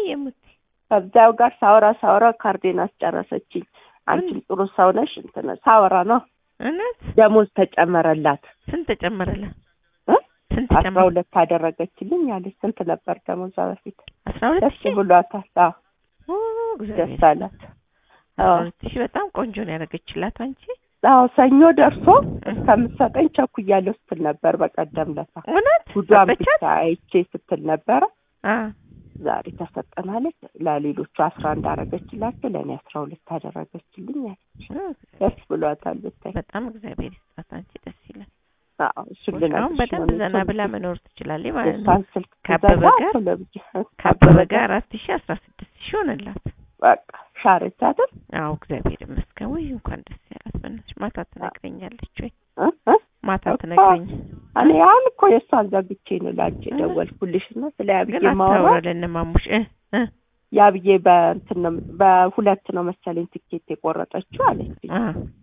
ሙቲ ከዛው ጋር ሳወራ ሳወራ ካርዴን አስጨረሰችኝ። አንቺም ጥሩ ሰው ነሽ እንትን ሳወራ ነው እውነት ደሞዝ ተጨመረላት ስንት ተጨመረላት? እ? ስንት አስራ ተጨመረ? ሁለት አደረገችልኝ አለች። ስንት ነበር ደሞዟ በፊት? አስራ ሁለት ደስ ሺህ ብሏታል። አዎ ኦ፣ እግዚአብሔር ደስ አላት። አስራ አዎ ሁለት ሺህ በጣም ቆንጆ ነው ያደረገችላት አንቺ። አዎ ሰኞ ደርሶ እስከምትሰጠኝ ቸኩያለሁ ስትል ነበር በቀደም ለታ እውነት ጉዷን ሰጠቻት? ብቻ አይቼ ስትል ነበረ። አ ዛሬ ተሰጠናለች። ለሌሎቹ አስራ አንድ አደረገችላቸው ለእኔ አስራ ሁለት አደረገችልኝ አለች። ደስ ብሏታል ብታይ። በጣም እግዚአብሔር ይስጣት አንቺ ደስ ይላል። አዎ እሱን አሁን ልነግርሽ በደንብ ነው። ዘና ብላ መኖር ትችላለች ማለት ነው። እሷን ስልክ ከአበበ ትዘጋ ጋር- ቶሎ ብዬ ከአበበ ጋር አራት ሺህ አስራ ስድስት ሺህ ሆነላት። በቃ ሻረች አይደል? አዎ እግዚአብሔር ይመስገን። ወይ እንኳን ደስ ያላት። በእናትሽ ማታ ትነግረኛለች ወይ እ እ ማታ እኮ ትነግረኝ። እኔ አሁን እኮ የእሷን ዘግቼ ነው ላንቺ የደወልኩልሽ እና ስለ ያብዬ ግን ማውራት አታውራለን ማሙሽ እ እ ያብዬ በእንትን ነው በሁለት ነው መሰለኝ ትኬት የቆረጠችው አለች አ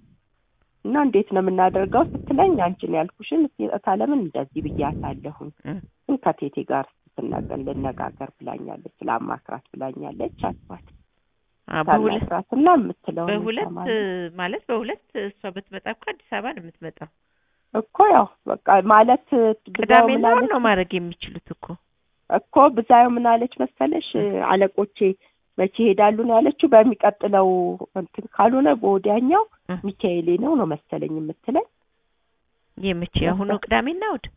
እና እንዴት ነው የምናደርገው ስትለኝ አንቺን ያልኩሽን ታለምን እንደዚህ ብያታለሁኝ እ ግን ከቴቴ ጋር ስትናገር ልነጋገር ብላኛለች ለአማክራት ብላኛለች አልኳት አ በሁለት ታናግራትና የምትለውን በሁለት እንሰማለን። ማለት በሁለት እሷ ብትመጣ እኮ አዲስ አበባ ነው የምትመጣው። እኮ ያው በቃ ማለት ብዛው ቅዳሜና ምን እሑድ አለች ነው ማድረግ የሚችሉት እኮ እኮ ብዛዩ ምን አለች መሰለሽ አለቆቼ መቼ ይሄዳሉ ነው ያለችው በሚቀጥለው እንትን ካልሆነ በወዲያኛው እ ሚካኤሌ ነው ነው መሰለኝ የምትለኝ የመቼ አሁኑ ቅዳሜና እሑድ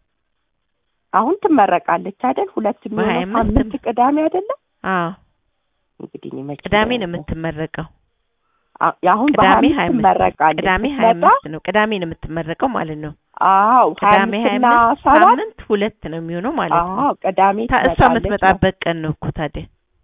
አሁን ትመረቃለች አይደል ሁለት በሀያ የሚሆነው አምስት ሳምንት ቅዳሜ አይደለም አዎ እንግዲህ እኔ መቼ ቅዳሜ ነው ነው የምትመረቀው። አ- አሁን ቅዳሜ በሀያ ሀያ አምስት አምስት ትመረቃለች ቅዳሜ ሀያ ስትመጣ አምስት ነው ቅዳሜ ነው የምትመረቀው ማለት ነው። አዎ ሀያ ቅዳሜ ሀያ አምስትና አምስት ሰባት ሳምንት ሁለት ነው የሚሆነው ማለት ነው። አዎ ቅዳሜ ታ- እሷ ትመጣለች ነው የምትመጣበት ቀን ነው እኮ ታዲያ።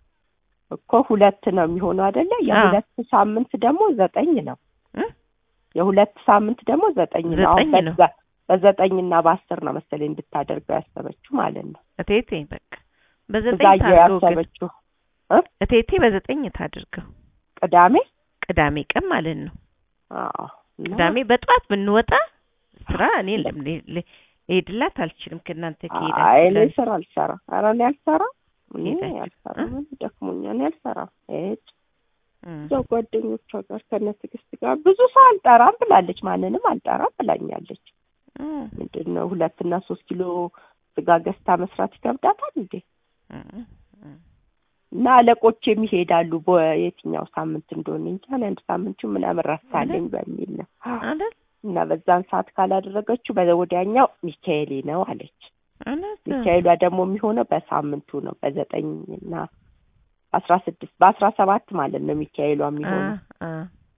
እኮ ሁለት ነው የሚሆነው አይደለ? የሁለት ሳምንት ደግሞ ዘጠኝ ነው። እ? የሁለት ሳምንት ደግሞ ዘጠኝ ነው። አሁን ዘጠኝ ነው። በዛ በዘጠኝና በአስር ነው መሰለኝ እንድታደርገው ያሰበችው ማለት ነው። እቴቴ በቃ በዘጠኝ ብዛየው ታድርገው ግን ያሰበችው እቴቴ በዘጠኝ ታድርገው ቅዳሜ ቅዳሜ ቀን ማለት ነው። አዎ እና ቅዳሜ በጠዋት ብንወጣ ስራ እኔ ለም- ል- ል- ልሄድላት አልችልም። ከእናንተ አይ እኔ ከሄዳችሁ ስራ አልሰራም። ኧረ እኔ አልሰራም። እኔ ሄዳችሁ፣ አልሰራም። እኔ ደክሞኛል። እኔ አልሰራም። ሂድ እም፣ እዛው ጓደኞቿ ጋር ከነ ትዕግስት ጋር ብዙ ሰው አልጠራም ብላለች። ማንንም አልጠራም ብላኛለች። እም፣ ምንድን ነው ሁለት እና ሶስት ኪሎ ስጋ ገዝታ መስራት ይከብዳታል እንዴ? እም፣ እም። እና አለቆች የሚሄዳሉ በየትኛው ሳምንት እንደሆነ እንጂ እኔ አንድ ሳምንቱ ምናምን ረሳለኝ በሚል ነው አይደል እና በዛን ሰዓት ካላደረገችው በወዲያኛው ሚካኤሌ ነው አለች። እውነት ነው። ሚካኤሏ ደግሞ የሚሆነው በሳምንቱ ነው በዘጠኝ እና አስራ ስድስት በአስራ ሰባት ማለት ነው ሚካኤሏ የሚሆነው አ፣ አ፣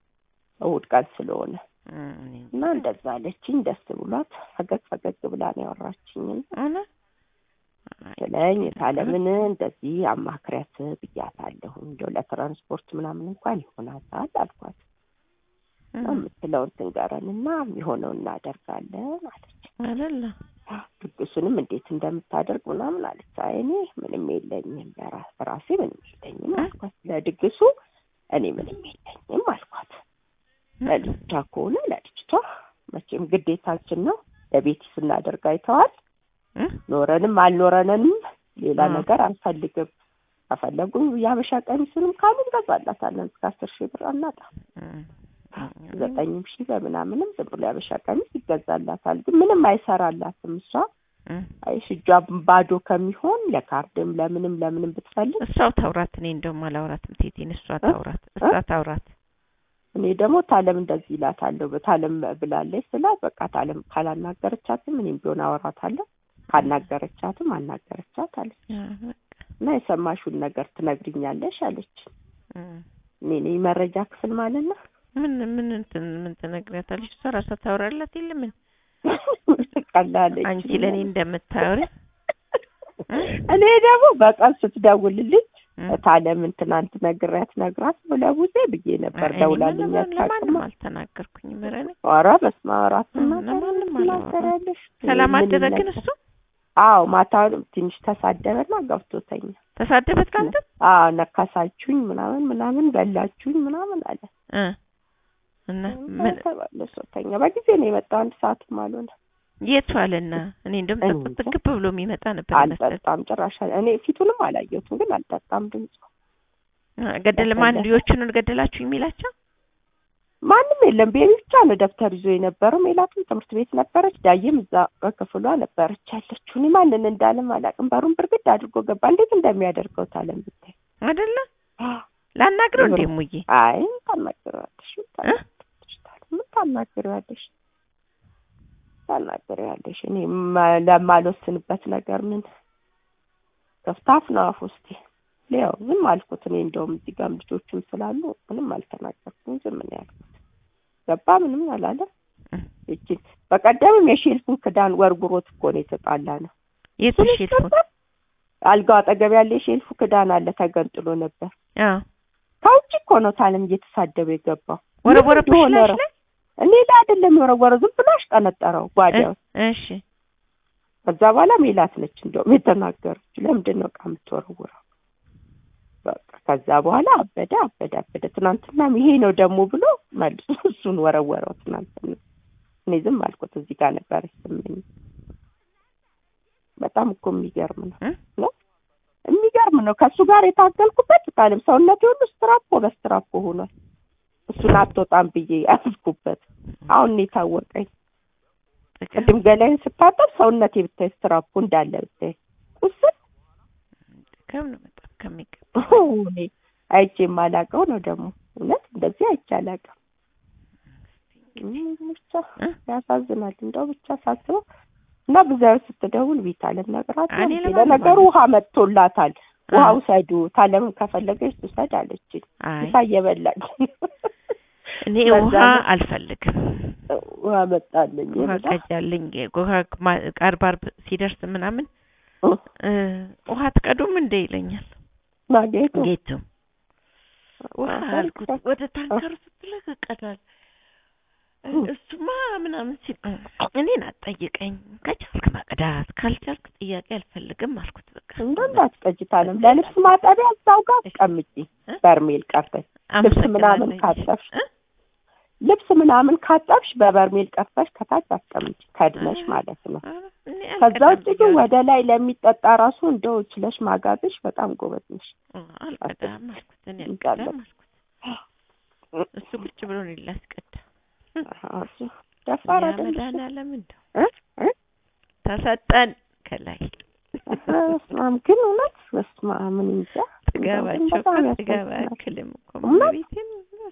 እሑድ ቀን ስለሆነ እም፣ እኔ እና እንደዛ አለችኝ። ደስ ብሏት ፈገግ ፈገግ ብላ ነው ያወራችኝ። እውነት ስለኝ ታለምን እንደዚህ አማክሪያት ብያታለሁ። እንደው ለትራንስፖርት ምናምን እንኳን ይሆናታል አልኳት። እም፣ የምትለውን ትንገረን እና የሚሆነው እናደርጋለን አለች። አይደለ ድግሱንም እንዴት እንደምታደርግ ምናምን አለች። አይ እኔ ምንም የለኝም በራ- በራሴ ምንም የለኝም አልኳት። ለድግሱ እኔ ምንም የለኝም አልኳት። ለልጅቷ ከሆነ ለልጅቷ መቼም ግዴታችን ነው። ለቤቲ ስናደርግ አይተዋል። እም፣ ኖረንም አልኖረንም ሌላ አዎ። ነገር አንፈልግም። ከፈለጉ የሀበሻ ቀሚሱንም ካሉ እንገዛላታለን። እስከ አስር ሺህ ብር አናጣም። እም፣ ዘጠኝም ሺህ በምናምንም ዝም ብሎ የሀበሻ ቀሚስ ይገዛላታል። ግን ምንም አይሰራላትም። እሷ እም። አይሽ እጇ ባዶ ከሚሆን ለካርድም ለምንም ለምንም ብትፈልግ እሷው ታውራት። እኔ እንደውም አላውራትም። ቴቴን እሷ ታውራት፣ እሷ ታውራት። እኔ ደግሞ ታለም እንደዚህ ይላታለሁ። ታለም ብላለች ስላት በቃ ታለም ካላናገረቻትም እኔም ቢሆን አወራታለሁ ካናገረቻትም አናገረቻት አለች አ፣ በቃ፣ እና የሰማሽውን ነገር ትነግሪኛለሽ አለች። እም። እኔ ነኝ መረጃ ክፍል ማለት ነው። ምን ምን እንትን ምን ትነግሪያታለሽ? እሷ ራሷ ታወራላት የለ ምን ትቀላለች። አንቺ ለእኔ እንደምታወሪ እኔ ደግሞ በቀን ስትደውልልኝ እም። ታለምን ትናንት ነግሬያት ነግራት ለቡዜ ብዬ ነበር እኔ ደውላልኝ ለማን- ለማንም አታውቅም። አልተናገርኩኝም። ኧረ እኔ ኧረ በስመ አብ አራት እም፣ እናት ለማንም ትናገራለሽ። ሰላም ምን አደረ ግን ነገር- እሱ አዎ ማታ ትንሽ ተሳደበና ገብቶተኛ። ተሳደበት ከአንተ አዎ ነካሳችሁኝ ምናምን ምናምን በላችሁኝ ምናምን አለ። እ እና ምን ተባለሶ ተኛ። በጊዜ ነው የመጣው አንድ ሰዓትም አልሆነ። የቱ አለና እኔ እንደውም እኔ ጥቅጥቅ ብሎ የሚመጣ ነበር መሰለኝ። አልጠጣም ጭራሽ። እኔ ፊቱንም አላየሁትም ግን አልጠጣም ድምፁ ገደለ ማን ያፈለሰ። ልጆቹን ገደላችሁ የሚላቸው ማንም የለም። ቤቢ ብቻ ነው ደብተር ይዞ የነበረው። ሜላትም ትምህርት ቤት ነበረች። ዳይም እዛ በክፍሏ ነበረች ያለችው። እኔ ማንን እንዳለም አላውቅም። በሩን ብርግድ አድርጎ ገባ። እንዴት እንደሚያደርገው ታለም ብታይ። አይደለ ላናግረው እንዴ ይሁን። ሙዬ አይ ምን ታናግሪዋለሽ? ምን ታናግሪዋለሽ? ምን ታናግሪዋለሽ? ታናግሪዋለሽ? እኔ ማ- ለማልወስንበት ነገር ምን ከፍታፍ ነው አፍ ውስጤ። ያው ዝም አልኩት። እኔ እንደውም እዚህ ጋርም ልጆቹም ስላሉ ምንም አልተናገርኩም። ዝም ነው ያልኩት። ገባ ምንም አላለም። እጅን በቀደምም የሼልፉን ክዳን ወርውሮት እኮ ነው የተጣላ ነው። የቱ እሱን ሼልፉን ነበር። አልጋው አጠገብ ያለ የሼልፉ ክዳን አለ ተገንጥሎ ነበር። አዎ ከውጭ እኮ ነው ታለም እየተሳደበ የገባው። ወረወረብሽ ምን እንደሆነ ላሽ ላይ እኔ ላይ አይደለም የወረወረው፣ ዝም ብሎ አሽቀነጠረው ጓዳው። እሺ ከዛ በኋላ ሜላት ነች እንደውም የተናገረች ለምንድን ነው ዕቃ የምትወረውረው? በቃ ከዛ በኋላ አበደ አበደ አበደ። ትናንትናም ይሄ ነው ደግሞ ብሎ መልሶ እሱን ወረወረው። ትናንትና እኔ ዝም አልኩት። እዚህ ጋር ነበር ስመኝ። በጣም እኮ የሚገርም ነው እ? ነው የሚገርም ነው። ከእሱ ጋር የታገልኩበት ቃልም ሰውነቴ ሁሉ ስትራፖ በስትራፖ ሆኗል። እሱን አትወጣም ብዬ ያዝኩበት። አሁን ነው የታወቀኝ። ቅድም ገላይን ስታጠብ ሰውነቴ ብታይ ስትራፖ እንዳለ ብታይ ቁስል ከም ነው በጣም ከሚገባ እኔ አይቼ የማላውቀው ነው ደግሞ እውነት እንደዚህ አይቼ አላውቅም። እም ብቻ እ? ያሳዝናል። እንደው ብቻ ሳስበው እና ብዛዩ ስትደውል ቤታለም ነግራት እኔ ነው። ለማንም ለነገሩ ውሃ መጥቶላታል። ውሃ አ- ውሰዱ ታለምን ከፈለገች ትውሰድ አለችኝ። አይ ምሳ እየበላች እኔ በዛ ውሃ ነው። አልፈልግም። ውሃ መጣልኝ ውሃ ብላ ቀጃልኝ ውሃ ማ- አርብ አርብ ሲደርስ ምናምን እ፣ እ፣ ውሃ ትቀዱም እንደ ይለኛል ማጌቱ ጌቱ ውሃ አፈር አልኩት ይክፈት። ወደ ታንከሩ ስትለቅ ቀዳል እ። እሱማ ምናምን ሲል እ፣ እኔን አትጠይቀኝ ከቻልክ መቅዳት ካልቻልክ ጥያቄ አልፈልግም አልኩት በቃ እንደ እንዳትቀጅ ታለም ለልብስ ማጠቢያ እዛው ጋር አስቀምጪ እ? በርሜል ቀርተሽ ልብስ ምናምን አመሰግናለሁ ካጠብሽ እ? ልብስ ምናምን ካጠብሽ በበርሜል ቀርተሽ ከታች አስቀምጪ ከድነሽ ማለት ነው። ኧረ እኔ ከዛ አልቀዳም ውጭ ግን ብያለሁ። ወደ ላይ ለሚጠጣ ራሱ እንደው ችለሽ ማጋዝሽ በጣም ጎበዝ ነሽ። እ፣ አልቀዳም አልኩት እኔ እንዳለ- አልቀዳም አልኩት እሱ ቁጭ ብሎ ነው ላስቀዳ እሱ ደፋር ያ አይደለሽ? መድኃኒዓለም እንደው እ? እ? ተሰጠን ከላይ በስመ አብ ግን እውነት በስመ አብ ምን እንጃ ጥጋባቸው በጣም እኮ ጥጋብ ያሳዝናል። አያክልም እኮ እውነት? ቤቴን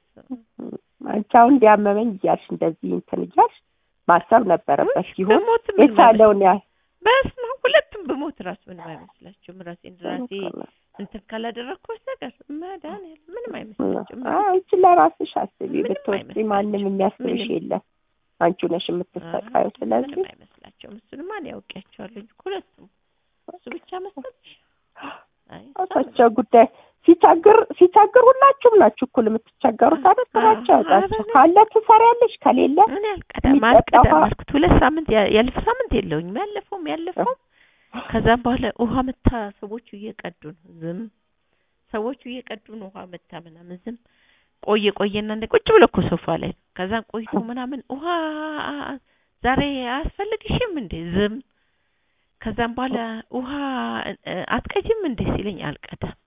አንቺ አሁን እንዲያመመኝ እያልሽ እንደዚህ እንትን እያልሽ ማሰብ ነበረበት ሲሆን በሞት ምን የቻለውን ያህል በስመ አብ ሁለቱም በሞት ራሱ ምንም አይመስላቸውም። ራሴን ራሴ እንትን ካላደረግኩ በስተቀር መድኃኒዓለም ምንም አይመስላቸውም። አዎ፣ አንቺ ለራስሽ አስቢ። ምንም ብትወስጂ ማንም አይመስላቸውም። የሚያስብሽ ምንም። የለም። አንቺ ነሽ የምትሰቃዩ። ስለዚህ ምንም አይመስላቸውም። እሱንማ እኔ አውቄያቸዋለሁ እንጂ ሁለቱም እሱ ብቻ መሰለሽ? አይ ራሳቸው ጉዳይ ሲቸግር ሲቸግር ሁላችሁም ናችሁ እኩል የምትቸገሩት አይደል? ስራቸው አዎ፣ ያውጣችሁ። አረ፣ ካለ ትሰሪያለሽ፣ ከሌለ እኔ አልቀዳም የሚጠጣ አልቀዳም ውሃ- አልኩት። ሁለት ሳምንት ያ- ያለፈ ሳምንት የለውኝም ያለፈውም ያለፈውም ከዛም በኋላ ውሃ መታ ሰዎቹ እየቀዱ ነው ዝም ሰዎቹ እየቀዱ ነው ውሃ መታ ምናምን ዝም ቆየ ቆየና እንደ ቁጭ ብሎ እኮ ሶፋ ላይ ነው። ከዛም ቆይቶ ምናምን ውሃ ዛሬ አያስፈልግሽም እንዴ ዝም ከዛም በኋላ ውሃ እ፣ አትቀጂም እንዴ ሲለኝ አልቀዳም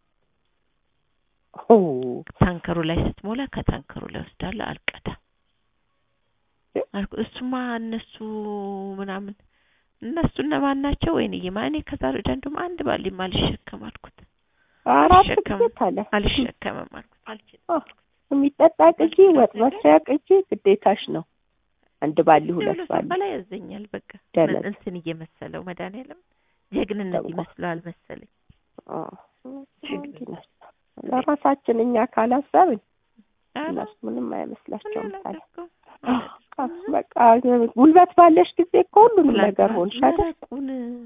ኦ፣ ታንከሩ ላይ ስትሞላ ከታንከሩ ላይ ወስዳለሁ አልቀዳም አልኩ። እሱማ እነሱ ምናምን እነሱ እነማን ናቸው? ወይንዬ ማ እኔ ከዛሬ ወዲያ እንደውም አንድ ባሊም አልሸከም አልኩት። አራት አልሸከምም። ጊዜ ታለ አልሸከምም አልኩት። አልችልም አ፣ የሚጠጣ ቅጂ፣ ወጥ መስሪያ ቅጂ ግዴታሽ ነው። አንድ ባሊ ሁለት ብሎ ባሊ ሶፋ ላይ ያዘኛል። በቃ ደለት። እንትን እየመሰለው መድኃኒዓለም ጀግንነት ደግሞ። ይመስለዋል መሰለኝ። አ፣ እንዲህ ነው። ለራሳችን እኛ ካላሰብን ኧረ እነሱ ምንም እኔ አይመስላቸውም። ታለ አላደርገውም። አ፣ በቃ ጉልበት ባለሽ ጊዜ እኮ ሁሉንም ነገር ሆንሽ አይደል? መረቁን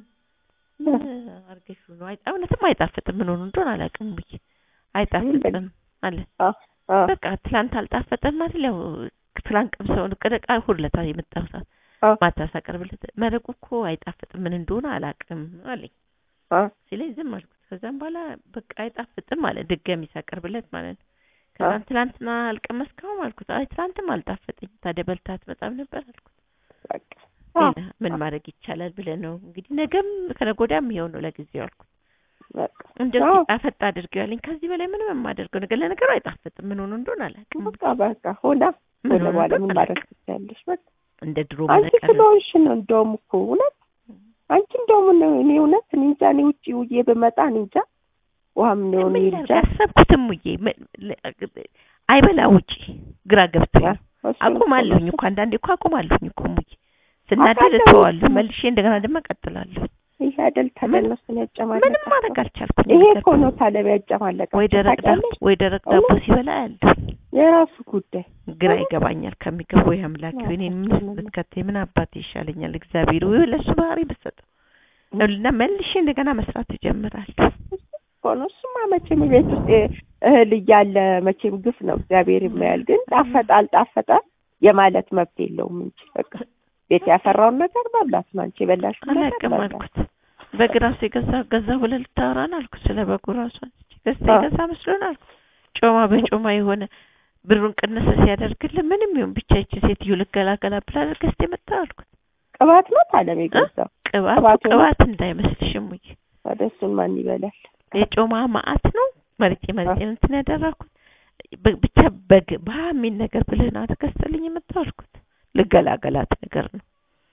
ምን አርገሹ ነው? አይ እውነትም አይጣፍጥም። ምን ሆኑ እንደሆነ አላውቅም ብዬ አይጣፍጥም አለ። አ፣ አ፣ በቃ ትላንት አልጣፈጠም ማለት ያው ትላንት ቀምሰውን ቅደቃ ሁለታ የመጣው ሰዓት አ፣ ማታ ሳቀርብለት መረቁ እኮ አይጣፍጥም ምን እንደሆነ አላውቅም አለኝ አ፣ ሲለኝ ዝም አልኩት። ከዛም በኋላ በቃ አይጣፍጥም ማለት ድጋሚ ሳቀርብለት ማለት ነው። ከዛም ትላንትና አልቀመስከውም አልኩት። አይ ትላንትም አልጣፈጠኝ ታዲያ በልተህ አትመጣም ነበር አልኩት። በቃ አ፣ ሌላ ምን ማድረግ ይቻላል ብለህ ነው እንግዲህ ነገም ከነገ ወዲያም ይኸው ነው ለጊዜው አልኩት። በቃ እንደው አዎ። ሲጣፈጥ አድርገው ያለኝ ከዚህ በላይ ምንም የማደርገው ነገር ለነገሩ አይጣፍጥም። ምን ሆኖ እንደሆነ አላውቅም። በቃ በቃ ሆና ምን ወደ ሆኖ በኋላ እንደሆነ ምን ማድረግ አላውቅም። ትችያለሽ? በቃ እንደ ድሮ አንቺ መነቀር ስለሆንሽ ነው። እንደውም እኮ እውነት አንቺ እንደውም ነው እኔ እውነት እኔ እንጃ እኔ ውጪ ውዬ ብመጣ እኔ እንጃ ውሃም ነው እኔ ምን እንጃ ላድርግ? ያሰብኩትም ውዬ ም- ለ- አይበላ ውጪ ግራ ገብቶኝ ነው። እሱን እኮ አቁማለሁኝ ነው። እኮ አንዳንዴ እኮ አቁማለሁኝ እኮ ሙዬ ስናደድ አውቃለሁ። እተዋለሁ መልሼ እንደገና ደግሞ እቀጥላለሁ። ይሄ አይደል ተገነሱን ያጨማለቀ ምንም ማድረግ አልቻልኩኝ። ይሄ ነገር እኮ ነው ታለብ ያጨማለቀ ወይ ደረቅ ዳቦ ወይ ደረቅ ዳቦ እውነት? ሲበላ ያለሁ የራሱ ጉዳይ ግራ ይገባኛል። ከሚገባው ያምላክ አዎ፣ እኔን ምን እሱንም ነው። ብትከተይ ምን አባቴ ይሻለኛል? እግዚአብሔር ወይ ለሱ ባህሪ ብትሰጠው እና መልሼ እንደገና መስራት እጀምራለሁ። እኮ ነው። እሱማ መቼም ቤት ውስጥ እህል እያለ መቼም ግፍ ነው እግዚአብሔር ይማያል። ግን ጣፈጠ አልጣፈጠ የማለት መብት የለውም እንጂ በቃ ቤት ያፈራውን ነገር መብላት ነው። አንቺ የበላሽውን ነገር አላውቅም መብላት አልኩት። በግ ራሱ የገዛ ገዛ ብለህ ልታወራን አልኩት። ስለ በጉ ራሱ አንስቼ ገዝታ አዎ። የገዛ መስሎን አልኩት። ጮማ በጮማ የሆነ ብሩን ቅንስ ሲያደርግልን ምንም ይሁን ብቻ ይቺ ሴትዮ ልገላገላ ብላ ገዝታ የመጣው አልኩት። ቅባት ነው ታለም የገዛው። ቅባቱ ቅባቱ ነው? ቅባት እንዳይመስልሽም ውይ ወደ እሱን ማን ይበላል? የጮማ ማአት ነው መርጬ መርጬ ነው እንትን ያደረኩት። በ- ብቻ በግ ባህ የሚል ነገር ብለህ ነው አትገዝተልኝ የመጣው አልኩት። ልገላገላት ነገር ነው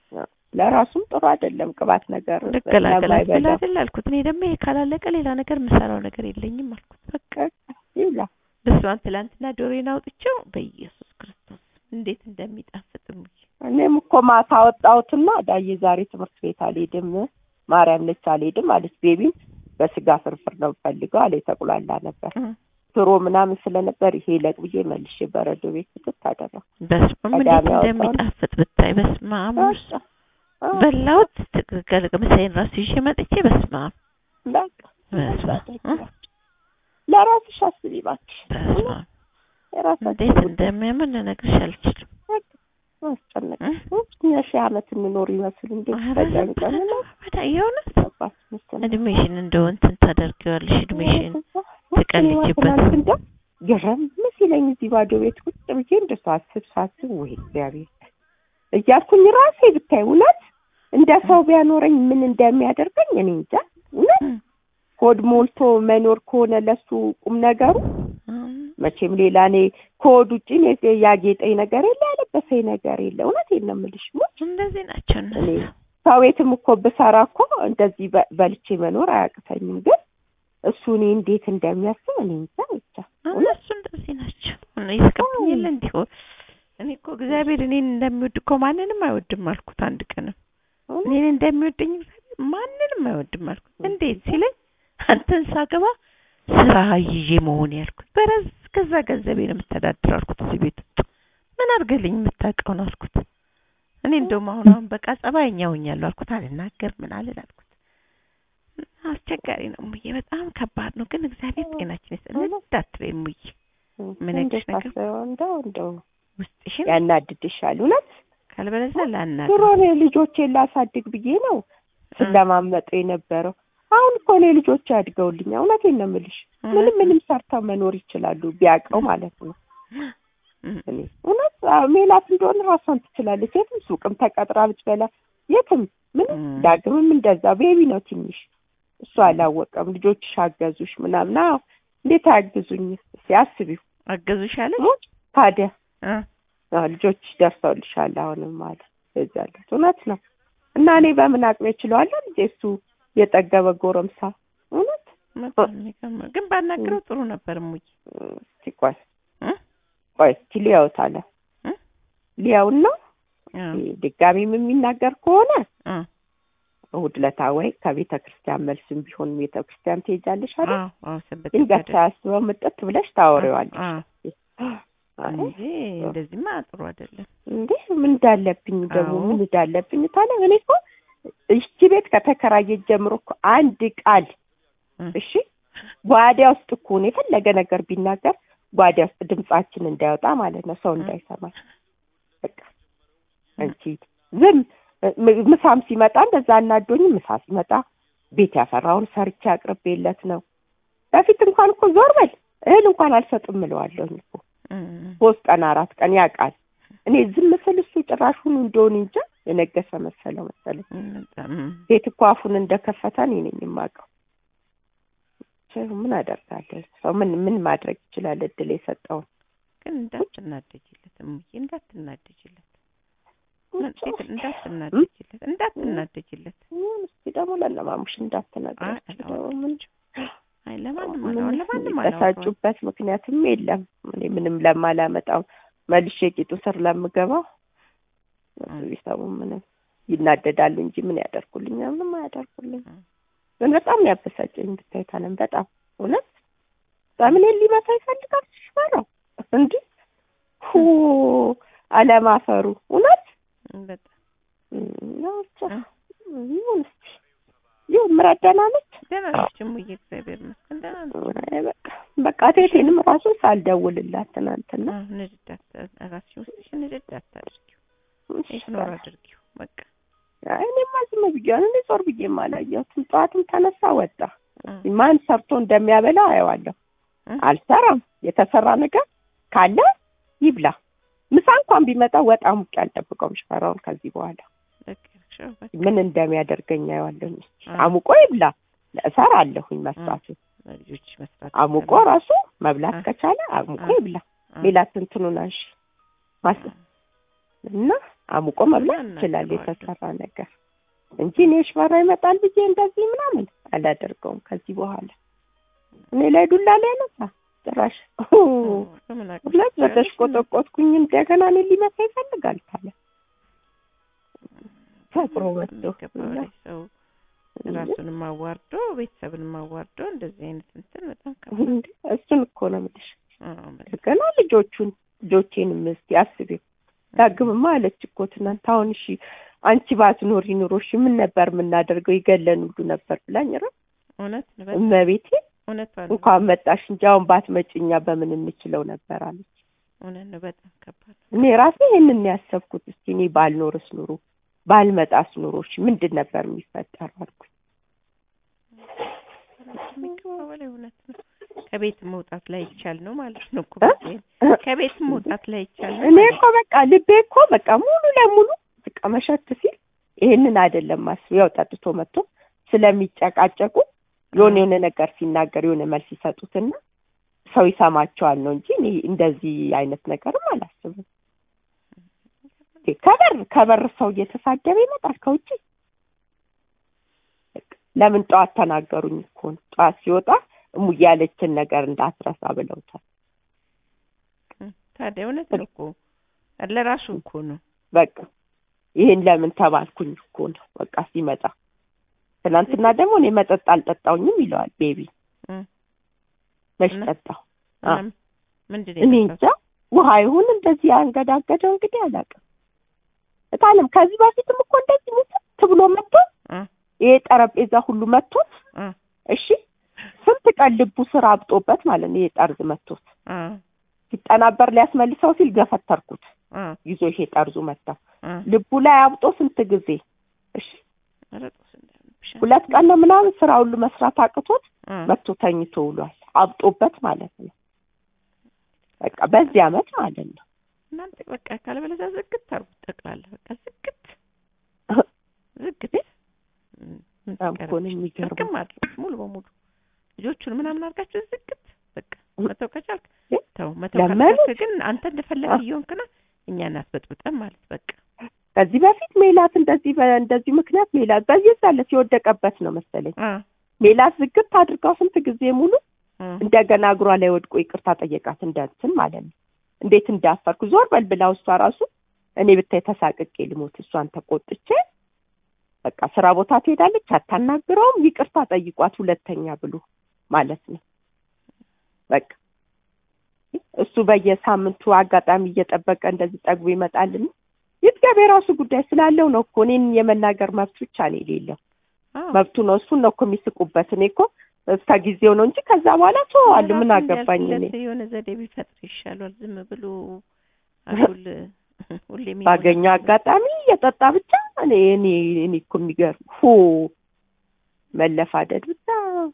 ለራሱም ጥሩ አይደለም ቅባት ነገር ልገላገላት ብለህ ለማይበላው አይደል አልኩት። እኔ ደግሞ ይሄ ካላለቀ ሌላ ነገር የምሰራው ነገር የለኝም አልኩት። በቃ ይብላ። በስመአብ ትላንትና ዶሮዬን አውጥቼው በኢየሱስ ክርስቶስ እንዴት እንደሚጣፍጥ ሙዬ እኔም እኮ ማታ አወጣሁትና ዳዬ ዛሬ ትምህርት ቤት አልሄድም ማርያም ነች አልሄድም አለች። ቤቢም በስጋ ፍርፍር ነው ፈልገው አለ የተቁላላ ነበር ሽሮ ምናምን ስለነበር ይሄ ለቅ ብዬ መልሼ በረዶ ቤት ክትት አደረኩ። በስመ አብ ቀዳሚ እንዴት ያወጣውን። እንደሚጣፍጥ ብታይ በስመ አብ በቃ አዎ፣ በላሁት ትክክል ምሳዬን ራሱ ይዤ መጥቼ በስመ አብ በቃ በስመ አብ እ? ለራስሽ አስቢ እባክሽ። በስመ አብ የራሳችን እንዴት ጉዳይ እንደሚያምር ልነግርሽ አልችልም። አስጨነቅ እ? እኛ ሺህ ዓመት እንኖር ይመስል እንዴት ኧረ ተጨንቀን ነው በጣም የእውነት ገባሽ መሰለኝ። እድሜሽን እንደው እንትን ታደርጊዋለሽ እድሜሽን ትቀልጂበት። እንደ ገረም ሲለኝ እዚህ ባዶ ቤት ቁጭ ብዬ እንደ ሳስብ ሳስብ ወይ እግዚአብሔር እያልኩኝ ራሴ ብታይ እውነት እንደ ሰው ቢያኖረኝ ምን እንደሚያደርገኝ እኔ እንጃ። እውነት እ? ሆድ ሞልቶ መኖር ከሆነ ለሱ ቁም ነገሩ መቼም ሌላ እኔ ከሆድ ውጭ እኔ ያጌጠኝ ነገር የለ ያለበሰኝ ነገር የለ። እውነቴን ነው የምልሽ ሙች እንደዚህ ናቸው እኔ እነሱ። ሰው ቤትም እኮ ብሰራ እኮ እንደዚህ በ- በልቼ መኖር አያቅተኝም። ግን እሱ እኔ እንዴት እንደሚያስብ እኔ እንጃ ብቻ እነሱ እንደዚህ ናቸው። እኔ ይስቀብኝ የለ እንዲሁ እኔ እኮ እግዚአብሔር እኔን እንደሚወድ እኮ ማንንም አይወድም አልኩት። አንድ ቀንም እኔን እንደሚወደኝ እግዚአብሔር ማንንም አይወድም አልኩት። እንዴት ሲለኝ አንተን ሳገባ ስራ ይዤ መሆን ያልኩት በረዝ ከዛ ገንዘቤ ነው የምተዳድር አልኩት። እዚህ ቤት ውስጥ ምን አድርገልኝ የምታውቀው ነው አልኩት። እኔ እንደውም አሁን አሁን በቃ ጸባይኛ ሆኛለሁ አልኩት። አልናገር ምን አልል አልኩት። አስቸጋሪ ነው ሙዬ፣ በጣም ከባድ ነው። ግን እግዚአብሔር ጤናችን ይስጥልን። እንዳትበይ ሙዬ፣ ምን እንዴት አይነት ነገር? ታስበው እንደው እንደው ውስጥሽን ያናድድሻል እውነት ካልበለዚያ ላናግር ድሮ እኔ ልጆቼን ላሳድግ ብዬ ነው ስለማመጡ የነበረው። አሁን እኮ እኔ ልጆቼ አድገውልኛ። እውነቴን ነው የምልሽ። ምንም ምንም ሰርተው መኖር ይችላሉ ቢያውቀው ማለት ነው። እኔ እውነት አዎ፣ ሜላት እንደሆነ ራሷን ትችላለች። የትም ሱቅም ተቀጥራ ብትበላ የትም ምንም ም። ዳግምም እንደዛ ቤቢ ነው ትንሽ እሱ አላወቀም። ልጆችሽ አገዙሽ ምናምን። አዎ እንዴት አያግዙኝ? እስኪ አስቢው። አገዙሽ አለሽ? ሞች ታዲያ እ አዎ፣ ልጆችሽ ደርሰውልሻል አሁንም ማለት የዛለት እውነት ነው። እና እኔ በምን አቅሜ እችለዋለሁ? ልጄ እሱ የጠገበ ጎረምሳ እውነት በጣም የሚገርም ግን ባናግረው ጥሩ ነበር ሙዬ። እስቲ ቆይ እ? ቆይ እስቲ ሊያውት አለ እ? ሊያውና አዎ፣ ድጋሚም የሚናገር ከሆነ እ፣ እሑድ ዕለት ወይ ከቤተ ክርስቲያን መልስም ቢሆን ቤተ ክርስቲያን ትሄጃለሽ አይደል? አዎ፣ አዎ፣ ሰንበት ድንገት ይባላል። ሳያስበው ምጥት ብለሽ ታወሪዋለሽ። አዎ፣ አይ እንጂ እንደዚህማ ጥሩ አይደለም። እንዴ ምን እንዳለብኝ ደግሞ አዎ። ምን እንዳለብኝ ታለ እኔ እኮ እቺ ቤት ከተከራየች ጀምሮ እኮ አንድ ቃል እ፣ እሺ ጓዳ ውስጥ እኮ ነው የፈለገ ነገር ቢናገር ጓዳ ውስጥ ድምጻችን እንዳይወጣ ማለት ነው፣ ሰው እንዳይሰማኝ። በቃ አንቺ ዝም ም- ምሳም ሲመጣ እንደዛ አናዶኝ ምሳ ሲመጣ ቤት ያፈራውን ሰርቼ አቅርቤለት ነው። በፊት እንኳን እኮ ዞር በል እህል እንኳን አልሰጥም እለዋለሁኝ እኮ እ፣ ሶስት ቀን አራት ቀን ያውቃል። እኔ ዝም ስል እሱ ጭራሹን እንደሆን እንጃ የነገሰ መሰለው መሰለኝ። እ፣ በጣም፣ እ፣ ቤት እኮ አፉን እንደከፈተ እኔ ነኝ የማውቀው። ብቻ ምን አደርጋለሁ? ሰው ምን ምን ማድረግ ይችላል? እድል የሰጠውን ግን እንዳትናደጅለት እሙዬ እንዳትናደጅለት ምን ሴት እንዳትናደጅለት እንዳትናደጅለት ይሁን እስኪ ደግሞ ለነማሙሽ አይ እንዳትነግራቸው ደግሞ ምን አይ ለማንም ምንም አላወራም ለማንም አላወራም የሚበሳጩበት ምክንያትም የለም። እኔ ምንም ለማላመጣው መልሼ ቂጡ ስር ለምገባው እነሱ ቢሰሙ ምንም ይናደዳሉ እንጂ ምን ያደርጉልኛል? ምንም አያደርጉልኝ። እ። ግን በጣም ነው ያበሳጨኝ ብታይ ታለም በጣም እውነት በምን ሊመታ ይፈልጋል ሽፈራው እንዲህ ሁ አለማፈሩ እውነት በጣም እም፣ ያው ብቻ እ። ይሁን እስኪ ይሁን ምረት ደህና ነች። ደህና ነች እሙዬ እግዚአብሔር ይመስገን ደህና ነች አይ በቃ በቃ ቴቴንም ራሱ ሳልደውልላት ትናንትና አዎ ንድድ አታ- ራስሽን ውስጥሽን ንድድ አታድርጊው ኢግኖር አድርጊው በቃ አይ እኔማ ዝም ብያለሁ። እኔ ዞር ብዬም አላየሁትም። ጠዋትም ተነሳ ወጣ። እ። ማን ሰርቶ እንደሚያበላው አየዋለሁ። እ? አልሰራም። የተሰራ ነገር ካለ ይብላ። ምሳ እንኳን ቢመጣ ወጣ ሙቅ አልጠብቀውም። ሽፈራውን ከዚህ በኋላ በቃ ያልሽው በቃ ምን እንደሚያደርገኝ አየዋለሁ። እ። አሙቆ ይብላ። እሰራለሁኝ መስራቱ ለልጆች መስራት አሙቆ ይቻላል። ራሱ መብላት እ። ከቻለ አሙቆ እ። ይብላ። እ። ሌላ ትንትኑን አንሺ ማስ እና አሙቆ መብላት እና ይችላል እናግረዋለን። የተሰራ ነገር እንጂ እኔ ሽፈራ ይመጣል ብዬ እንደዚህ ምናምን አላደርገውም ከዚህ በኋላ እኔ ላይ ዱላ ላይ ያነሳ ጭራሽ በምን አቅም ሁለት ትችያለሽ? በተሽቆጠቆጥኩኝ እንደገና እኔ ሊመታ ይፈልጋል ካለ ፈጥሮ ወጥቶ የሚገባው ላይ ሰው ራሱንም አዋርዶ ቤተሰብንም አዋርዶ እንደዚህ አይነት እንትን በጣም ከባድ እንዴ እሱን እኮ ነው የምልሽ አዎ፣ በጣም ገና ልጆቹን ልጆቼንም እስኪ አስቢው ዳግምማ አለች እኮ ትናንት አሁን እሺ አንቺ ባትኖሪ ኑሮ እሺ ምን ነበር የምናደርገው ይገለን ሁሉ ነበር ብላኝ ራ እውነት ነው፣ በጣም እመቤቴ እውነቷን ነው። እንኳን መጣሽ እንጂ አሁን ባትመጪ እኛ በምን እንችለው ነበር አለች እውነት ነው፣ በጣም ከባድ ነው። እኔ ራሴ ይሄንን ነው ያሰብኩት እስኪ እኔ ባልኖርስ ኑሮ ባልመጣስ ኑሮ እሺ ምንድን ነበር የሚፈጠረው አልኩኝ ከሚገባው በላይ እውነት ነው። ከቤት መውጣት ላይ ይቻል ነው ማለት ነው እኮ እ? በዚህ ከቤት መውጣት ላይ ይቻል ነው እኔ ማለት እኮ በቃ ልቤ እኮ በቃ ሙሉ ለሙሉ በቃ መሸት ሲል ይሄንን አይደለም ማስብ ያው ጠጥቶ መጥቶ ስለሚጨቃጨቁ የሆነ የሆነ ነገር ሲናገር የሆነ መልስ ይሰጡትና ሰው ይሰማቸዋል ነው እንጂ እኔ እንደዚህ አይነት ነገርም አላስብም። እንዴ ከበር ከበር ሰው እየተሳደበ ይመጣል ከውጭ። በቃ ለምን ጠዋት ተናገሩኝ እኮ ነው። ጠዋት ሲወጣ እሙዬ ያለችን ነገር እንዳትረሳ ብለውታል። ነው። ታዲያ እውነት ነው እኮ ለራሱ እኮ ነው። በቃ ይሄን ለምን ተባልኩኝ እኮ ነው። በቃ ሲመጣ ትናንትና ደግሞ እኔ መጠጥ አልጠጣውኝም ይለዋል ቤቢ እ። መች እና- ጠጣው እና አ- ምንድን እኔ ነው እንጃ ውሃ ይሁን እንደዚህ ያንገዳገደው እንግዲህ አላውቅም። እታለም ከዚህ በፊትም እኮ እንደዚህ ሙት ብሎ መጥቶ እ ይሄ ጠረጴዛ ሁሉ መጥቶት እ እሺ ስንት ቀን ልቡ ስራ አብጦበት ማለት ነው። ይሄ ጠርዝ መጥቶት እ ሲጠናበር ሊያስመልሰው ሲል ገፈተርኩት እ ይዞ ይሄ ጠርዙ መጣ እ ልቡ ላይ አብጦ ስንት ጊዜ እሺ ኧረ ጦስ እንዳይሆንብሽ። ሁለት ቀን ነው ምናምን ስራ ሁሉ መስራት አቅቶት እ መጥቶ ተኝቶ ውሏል። አብጦበት ማለት ነው። በቃ በዚህ አመት ማለት ነው። እናንተ በቃ ካለበለዚያ ዝግት አድርጉት ጠቅላላ በቃ ዝግት ዝግት ምን በጣም እኮ ነው ትቀራለች? የሚገርመው። ጥርቅም አድርጉት ሙሉ በሙሉ ልጆቹን ምናምን አድርጋችሁ ዝግት በቃ መተው ከቻልክ ግን ተው መተው ለመኑት። ካልቻልክ ግን አንተ እንደፈለግ እየሆንክና እኛን አስበጥብጠን ማለት በቃ ከዚህ በፊት ሜላት እንደዚህ በእንደዚህ ምክንያት ሜላት በየዛለት የወደቀበት ነው መሰለኝ አ ሜላት ዝግት አድርጋው ስንት ጊዜ ሙሉ አ እንደገና እግሯ ላይ ወድቆ ይቅርታ ጠየቃት እንዳንትን ማለት ነው። እንዴት እንዳፈርኩ ዞር በል ብላው እሷ ራሱ እኔ ብታይ ተሳቅቄ ልሞት እሷን ተቆጥቼ በቃ ስራ ቦታ ትሄዳለች፣ አታናግረውም፣ ይቅርታ ጠይቋት ሁለተኛ ብሎ ማለት ነው። በቃ እሱ በየሳምንቱ አጋጣሚ እየጠበቀ እንደዚህ ጠግቦ ይመጣልን ይጥገብ የራሱ ጉዳይ ስላለው ነው እኮ እኔን የመናገር መብት ብቻ ነው የሌለው አዎ መብቱ ነው። እሱን ነው እኮ የሚስቁበት። እኔ እኮ እስከ ጊዜው ነው እንጂ ከዛ በኋላ ተዋዋለሁ። ምን ራሱ አገባኝ እኔ እንዲያልፍለት የሆነ ዘዴ ቢፈጥር ይሻሏል። ዝም ብሎ አጉል ሁሌ የሚሞላ ባገኘው አጋጣሚ እየጠጣ ብቻ እኔ እኔ እኔ እኮ የሚገርም ሁ መለፋደድ ብቻ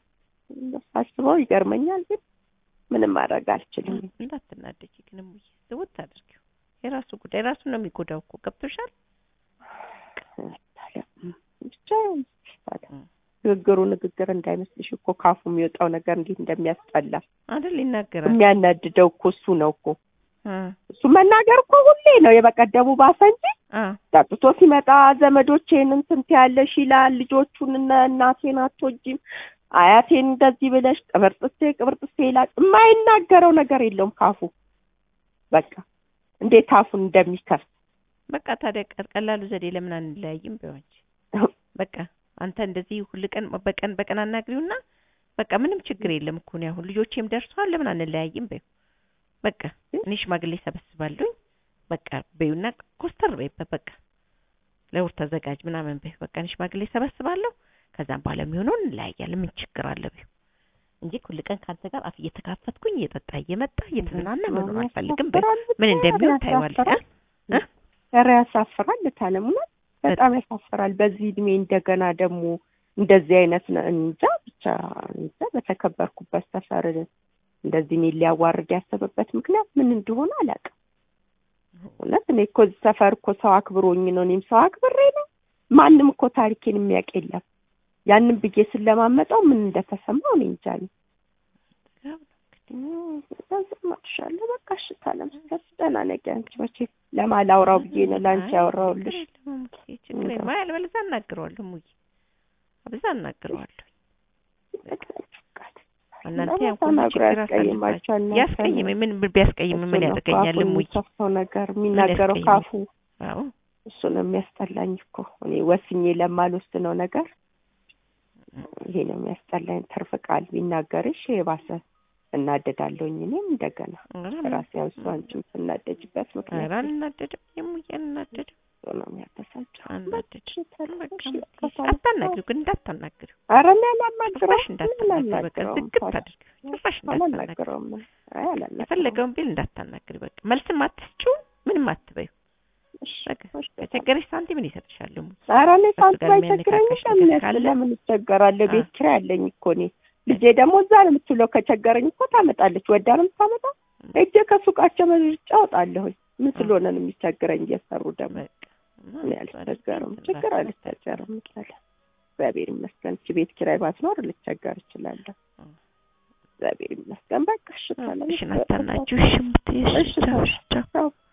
ሳስበው ይገርመኛል። ግን ምንም ማድረግ አልችልም። እንዳትናደጂ ግን እሙዬ ዝውት አድርጊው። የራሱ ጉዳይ ራሱ ነው የሚጎዳው እኮ ገብቶሻል። ብቻ ታዲያ ንግግሩ ንግግር እንዳይመስልሽ እኮ ካፉ የሚወጣው ነገር እንዴት እንደሚያስጠላ አይደል ይናገራል የሚያናድደው እኮ እሱ ነው እኮ እ እሱ መናገር እኮ ሁሌ ነው የበቀደሙ ባሰ እንጂ አ ጠጥቶ ሲመጣ ዘመዶቼን እንትን ትያለሽ ይላል ልጆቹን እነ እናቴን አትወጂም አያቴን እንደዚህ ብለሽ ቅብርጥሴ ቅብርጥሴ ይላል የማይናገረው ነገር የለውም ካፉ በቃ እንዴት አፉን እንደሚከፍት በቃ ታዲያ ቀ- ቀላሉ ዘዴ ለምን አንለያይም ቢሆን በቃ አንተ እንደዚህ ሁል ቀን በቀን በቀን አናግሪውና በቃ ምንም ችግር የለም እኮ ነው አሁን ልጆቼም ደርሰዋል ለምን አንለያይም በይው በቃ እኔ ሽማግሌ ሰበስባለሁኝ በቃ በይውና ኮስተር በይበት በቃ ለውር ተዘጋጅ ምናምን በይው በቃ እኔ ሽማግሌ ሰበስባለሁ ከዛም በኋላ የሚሆነውን እንለያያለን ምን ችግር አለ በይው እንጂ ሁል ቀን ከአንተ ጋር አፍ እየተካፈትኩኝ እየጠጣ እየመጣ እየተዝናና መኖር አልፈልግም በይው ምን እንደሚሆን ታይዋለህ እ? ኧረ ያሳፍራል ታለሙና በጣም ያሳፍራል በዚህ እድሜ እንደገና ደግሞ እንደዚህ አይነት ነ- እንጃ ብቻ እንጃ በተከበርኩበት ሰፈር እንደዚህ እኔን ሊያዋርድ ያሰበበት ምክንያት ምን እንደሆነ አላውቅም እውነት እኔ እኮ እዚህ ሰፈር እኮ ሰው አክብሮኝ ነው እኔም ሰው አክብሬ ነው ማንም እኮ ታሪኬን የሚያውቅ የለም ያንን ብዬ ስለማመጣው ምን እንደተሰማው እኔ እንጃ እኔ ማሻለ በቃ እሺ ታለምስተር ደህና ነገ አንቺ መቼ ለማላውራው ብዬ ነው ለአንቺ ያወራውልሽ ችግር የለም አይ አልበለዚያ አናግረዋለሁ ሙዬ አብዛ አናግረዋለሁ እናንተ ያን ሁሉ ተናግሮ ችግር ያስቀይማቸው አሳልፋችሁ እናንተ ያስቀይም ምን ቢያስቀይም ምን ያደርገኛል ሙዬ የሚከፍተው ነገር የሚናገረው ያስቀይመኝ? ካፉ አዎ እሱ ነው የሚያስጠላኝ እኮ እኔ ወስኜ ለማልወስነው ነገር ይሄ ነው የሚያስጠላኝ ትርፍ ቃል ቢናገርሽ የባሰ እናደዳለሁኝ እኔም እንደገና ራሴ ያው እሱ አንቺም ስናደጅበት ኧረ ምክንያት አልናደድም የሙዬ አልናደድም እሱ ነው የሚያበሳጨው አልናደድም በቃ እሺ፣ ሙዬ በቃ አታናግሪው ግን እንዳታናግሪው ኧረ እኔ አላናግረውም ጭራሽ ምን እንዳታናግሪው በቃ አላናግረውም ዝግት አድርጊው ጭራሽ እንዳታናግሪው አላናግረውም አይ አላናግረውም የፈለገውን ቢል እንዳታናግሪ በቃ መልስም አትስጪው ምንም አትበይው እሺ፣ በቃ እሺ፣ ከቸገረሽ ሳንቲም እኔ እሰጥሻለሁ ሙዬ ኧረ እኔ ከእሱ ሳንቲም ጋር አይቸግረኝም የሚያነካካሽ ለምን ነገር ያስ- ካለ ለምን እቸገራለሁ ቤት አ- ኪራይ አለኝ እኮ እኔ ልጄ ደግሞ እዛ ነው የምትውለው ከቸገረኝ እኮ ታመጣለች ወዳ ነው የምታመጣ ሄጄ ከሱቃቸው መርጫ አወጣለሁኝ ምን ስለሆነ ነው የሚቸግረኝ እየሰሩ ደግሞ በቃ እኔ አልቸገርም ችግር አልቸገርም ምሳሌ እግዚአብሔር ይመስገን እቺ ቤት ኪራይ ባትኖር ልቸገር እችላለሁ አ- እግዚአብሔር ይመስገን በቃ እሺ ታለም እሺ ናታናችሁ እሺ እምትይ እሺ ቻው እሺ ቻው ቻው